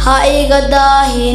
ha iga daahin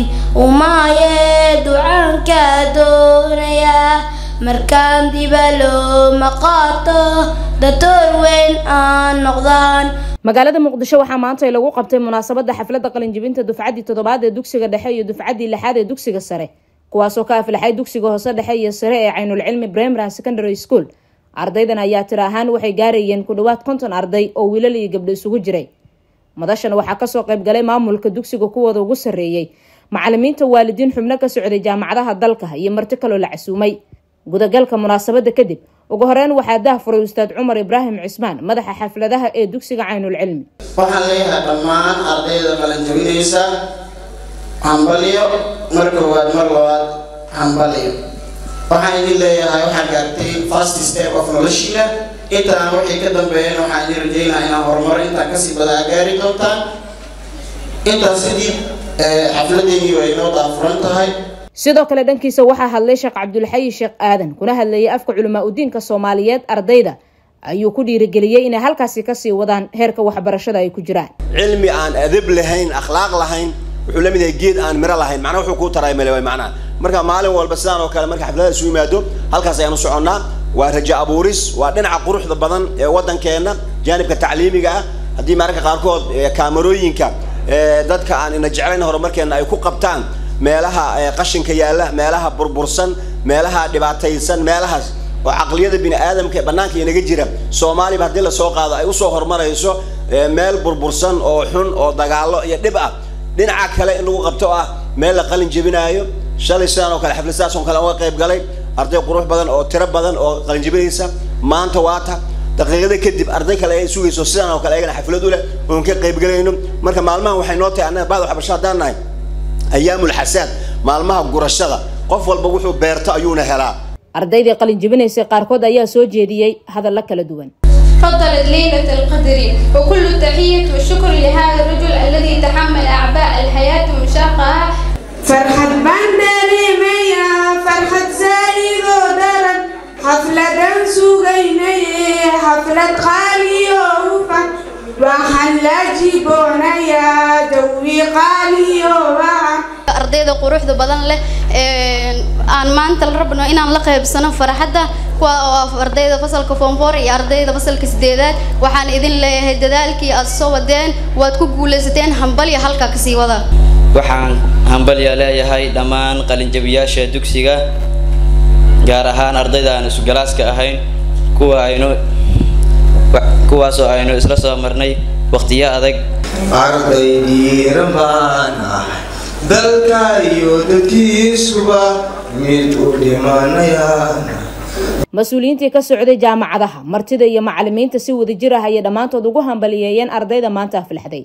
umaayee ducaankaa doonayaa markaan dibalo ma qaato datoor weyn aan noqdaan magaalada muqdisho waxaa maanta lagu qabtay munaasabada xafladda qalinjibinta dufcaddii toddobaad ee dugsiga dhexe iyo dufcaddii lixaad ee dugsiga sare kuwaasoo ka aflaxay dugsiga hoose dhexe iyo sare ee caynulcilmi primary and secondary school ardaydan ayaa tir ahaan waxay gaarayeen ku dhawaad konton arday oo wiilal iyo gabdho isugu jiray madashan waxaa kasoo qaybgalay maamulka dugsiga kuwooda ugu sarreeyey macalimiinta waalidiin xubno ka socday jaamacadaha dalka iyo marti kaloo la casuumay gudagalka munaasabada kadib ugu horeyn waxaa dah furay ustaad cumar ibraahim cismaan madaxa xafladaha ee dugsiga caynulcilmi waxaan leeyahay dhammaan ardayda qalanjabinaysa hambalyo mar koowaad mar labaad hambalyo waxaan idin leeyahay waxaan gaartay first step of noloshiina intaan wixii ka dambeeyana waxaan idin rajeynaa inaan horumar intaan kasii badaa gaari doontaan intaas kadib xafladeennii way inoo daafuran tahay sidoo kale dhankiisa waxaa hadlay sheekh cabdulxayi sheekh aadan kuna hadlayay afka culamaa udiinka soomaaliyeed ardayda ayuu ku dhiirigeliyey inay halkaasi kasii wadaan heerka waxbarashada ay ku jiraan cilmi aan adab lahayn akhlaaq lahayn wuxuu la mid yahay geed aan miro lahayn macnaa wuxuu kuu taray male macnaha marka maalin walba sidaan oo kale marka xafladaha isu yimaado halkaas ayaanu soconnaa waa rajo abuuris waa dhinaca quruxda badan ee waddankeenna jaanibka tacliimiga ah haddii mararka qaarkood kaamarooyinka dadka aan ina jeclayn horumarkeenna ay ku qabtaan meelaha qashinka yaalla meelaha burbursan meelaha dhibaataysan meelahaas oo caqliyada bini aadamka banaanka inaga jira soomaaliba haddii lasoo qaado ay usoo horumarayso meel burbursan oo xun oo dagaalo iyo dhib ah dhinaca kale in lagu qabto ah meel la qalin jebinaayo shalay sidaan oo kale xaflad sidaas oo kale uga qayb galay arday qurux badan oo tiro badan oo qalin jebinaysa maanta waata daqiiqada kadib arday kale ay sugayso sidaan oo kale ayagana xaflad u leh oon ka qayb galayno marka maalmahan waxay noo tahay annaga baad waxbarasho haddaan nahay ayaamul xasaad maalmaha gurashada qof walba wuxuu beerto ayuuna helaa ardaydii qalin jebinaysay qaarkood ayaa soo jeediyey hadalla kala duwan فضلت ليلة القدر وكل التحية والشكر لهذا الرجل الذي تحمل أعباء الحياة ومشاقها فرحة بندري ميا فرحة زايد ودرن حفلة سوغيني حفلة خالي وفن وحلا جيبونا يا دوي قالي وعن ardayda quruxda badan leh aan maanta la rabno inaan la qaybsano farxadda kuwa oo ardayda fasalka form four iyo ardayda fasalka sideedaad waxaan idin leeyahay dadaalkii aad soo wadeen waad ku guulaysateen hambalya halka kasii wada waxaan hambalya leeyahay dhammaan qalinjabiyaasha dugsiga gaar ahaan ardayda aan isugalaska ahayn kuwa aynu kuwaasoo aynu isla soo marnay waqtiyo adag arday dhiiran baan ahay dalka iyo dadkiisuba mid u dhimanayaan mas-uuliyiintii ka socday jaamacadaha martida iyo macalimiinta si wadajir ah ayay dhammaantood ugu hambaliyeeyeen ardayda maanta aflaxday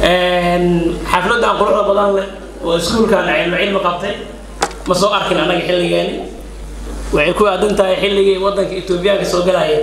xafladan quruxda badan leh oo iskuulkan cilmi cilmi qabtay ma soo arkin annaga xilligeeni waxay ku aadan tahay xilligii waddanka etoobiyaanka soo galaya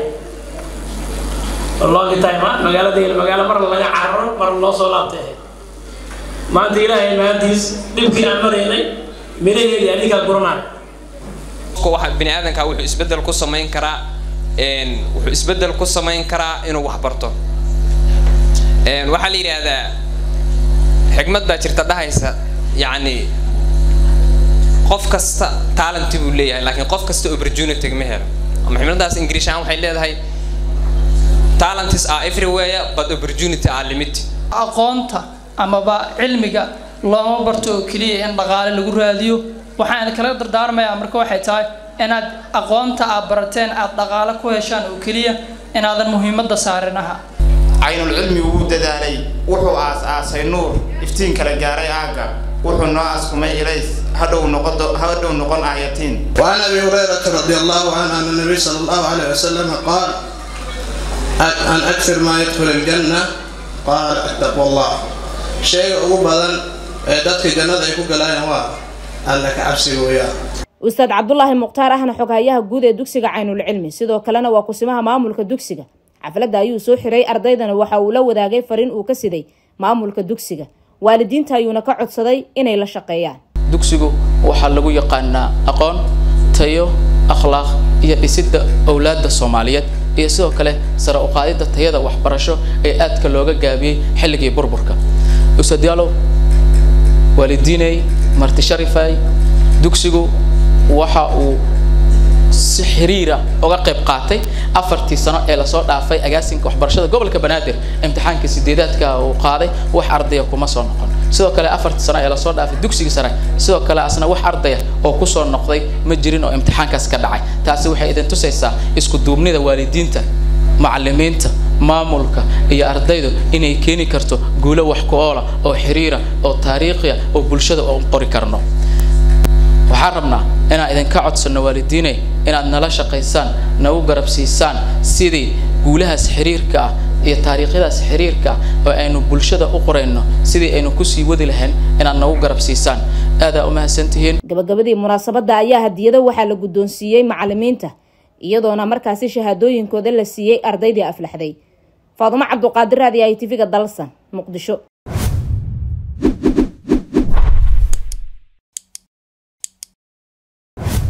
long time ah magaaladayna magaalo mar laga cararo mar loo soo laabtay maanta ilaahay maantiis dhibkii aan maraynay miraheedii adigaa guranaya waxa bini aadanka wuxuu isbedel ku samayn karaa wuxuu isbedel ku samayn karaa inuu wax barto waxaa la yidhaahdaa xigmad baa jirta dhahaysa yacni qof kasta talent buu leeyahay laakiin qof kasta opportunity ma helo ama xigmaddaas ingiriish ahaan waxay leedahay talents are everywhere but opportunity are limited aqoonta amaba cilmiga looma barto oo keliya in dhaqaale lagu raadiyo waxaan kala dardaarmayaa marka waxay tahay inaad aqoonta aad barateen aad dhaqaale ku heshaan oo keliya inaadan muhiimadda saarin aha caynulcilmi wuu dadaalay wuxuu aas-aasay nuur iftiin kala gaaray aagga wuxuu noo askumay ilays hadhow noqon hadhow noqon aayatiin وعن ابي هريره رضي الله عنه ان النبي صلى الله عليه وسلم قال ان اكثر ما يدخل الجنه قال اتقوا الله شيء ugu badan ee dadka jannada ay ku galayaan waa alla ka cabsiga weeyaan ustaad cabdulaahi mukhtaar ahna xoghayaha guud ee dugsiga caynulcilmi sidoo kalena waa kusimaha maamulka dugsiga xafladda ayuu soo xiray ardaydana waxa uu la wadaagay fariin uu ka siday maamulka dugsiga waalidiinta ayuuna ka codsaday inay la shaqeeyaan dugsigu waxaa lagu yaqaanaa aqoon tayo akhlaaq iyo dhisidda owlaadda soomaaliyeed iyo sidoo kale sare u qaadidda tayada waxbarasho ee aadka looga gaabiyey xilligii burburka ustaad yaalow waalidiinay marti sharifay dugsigu waxa uu si xiriira uga qayb qaatay afartii sano ee lasoo dhaafay agaasinka waxbarashada gobolka banaadir imtixaanka sideedaadka uu qaaday wax ardaya kuma soo noqon sidoo kale afartii sano ee lasoo dhaafay dugsiga sare sidoo kale asna wax ardaya oo kusoo noqday ma jirin oo imtixaankaas ka dhacay taasi waxay idin tusaysaa isku duubnida waalidiinta macalimiinta maamulka iyo ardaydu inay keeni karto guulo wax ku oola oo xiriira oo taariikhiya oo bulshada u qori karno waxaan rabnaa inaan idinka codsanno waalidiinay inaad nala shaqaysaan nagu garabsiisaan sidii guulahaas xiriirka ah iyo taariikhyadaas xiriirka ah oo aynu bulshada u qorayno sidii aynu kusii wadi lahayn inaad nagu garabsiisaan aadaa u mahadsantihiin gabagabadii munaasabadda ayaa hadiyado waxaa la guddoonsiiyey macalimiinta iyadoona markaasi shahaadooyinkooda la siiyey ardaydii aflaxday faadumo cabduqaadir raadi i tv-ga dalsan muqdisho